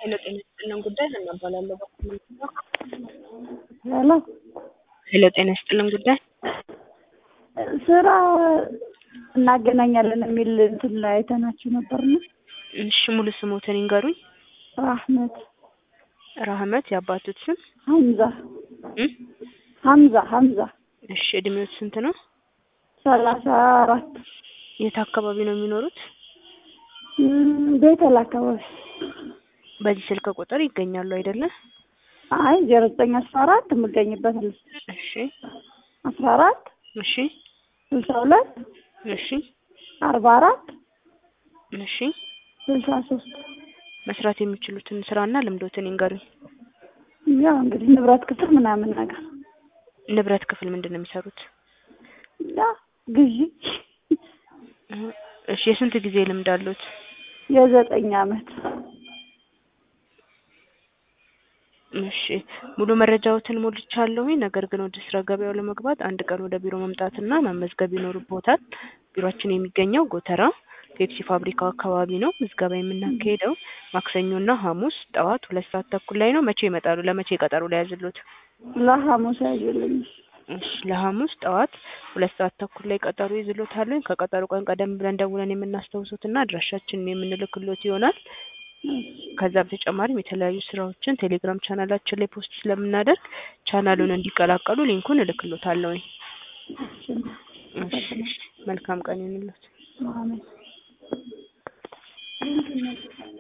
ሄሎ ጤና ይስጥልን ጉዳይ ሀና እባላለሁ። በኩል ሄሎ ሄሎ ጤና ይስጥልን ጉዳይ ስራ እናገናኛለን የሚል እንትን ላይ አይተናችሁ ነበርና እሺ ሙሉ ስሞትን ይንገሩኝ። አህመድ ራህመት የአባቶት ስም ሀምዛ እ ሀምዛ ሀምዛ እሺ እድሜዎት ስንት ነው? ሰላሳ አራት የት አካባቢ ነው የሚኖሩት? እም፣ ቤተል አካባቢ በዚህ ስልክ ቁጥር ይገኛሉ አይደለ? አይ ዜሮ ዘጠኝ አስራ አራት የምገኝበት ነው እሺ አስራ አራት እሺ ስልሳ ሁለት እሺ አርባ አራት እሺ ስልሳ ሶስት መስራት የሚችሉትን ስራና ልምዶትን ይንገሩኝ። ያው እንግዲህ ንብረት ክፍል ምናምን ነገር ንብረት ክፍል ምንድን ነው የሚሰሩት? ያ ግዢ እህ፣ እሺ የስንት ጊዜ ልምድ አሉት? የዘጠኝ አመት እሺ ሙሉ መረጃዎትን ሞልቻለሁኝ። ነገር ግን ወደ ስራ ገበያው ለመግባት አንድ ቀን ወደ ቢሮ መምጣትና መመዝገብ ይኖርቦታል። ቢሮአችን የሚገኘው ጎተራ ፔፕሲ ፋብሪካው አካባቢ ነው። ምዝገባ የምናካሄደው ማክሰኞና ሐሙስ ጠዋት ሁለት ሰዓት ተኩል ላይ ነው። መቼ ይመጣሉ? ለመቼ ቀጠሮ ላይ ያዝሉት? ለሐሙስ ያዥልኝ እሺ ለሐሙስ ጠዋት ሁለት ሰዓት ተኩል ላይ ቀጠሮ ይዝሎታል። ከቀጠሮ ቀን ቀደም ብለን ደውለን የምናስታውሱትና አድራሻችንን የምንልክሎት ይሆናል። ከዛ በተጨማሪም የተለያዩ ስራዎችን ቴሌግራም ቻናላችን ላይ ፖስት ስለምናደርግ ቻናሉን እንዲቀላቀሉ ሊንኩን እልክሎታለሁ። እሺ መልካም ቀን ይሁንልዎት። አሜን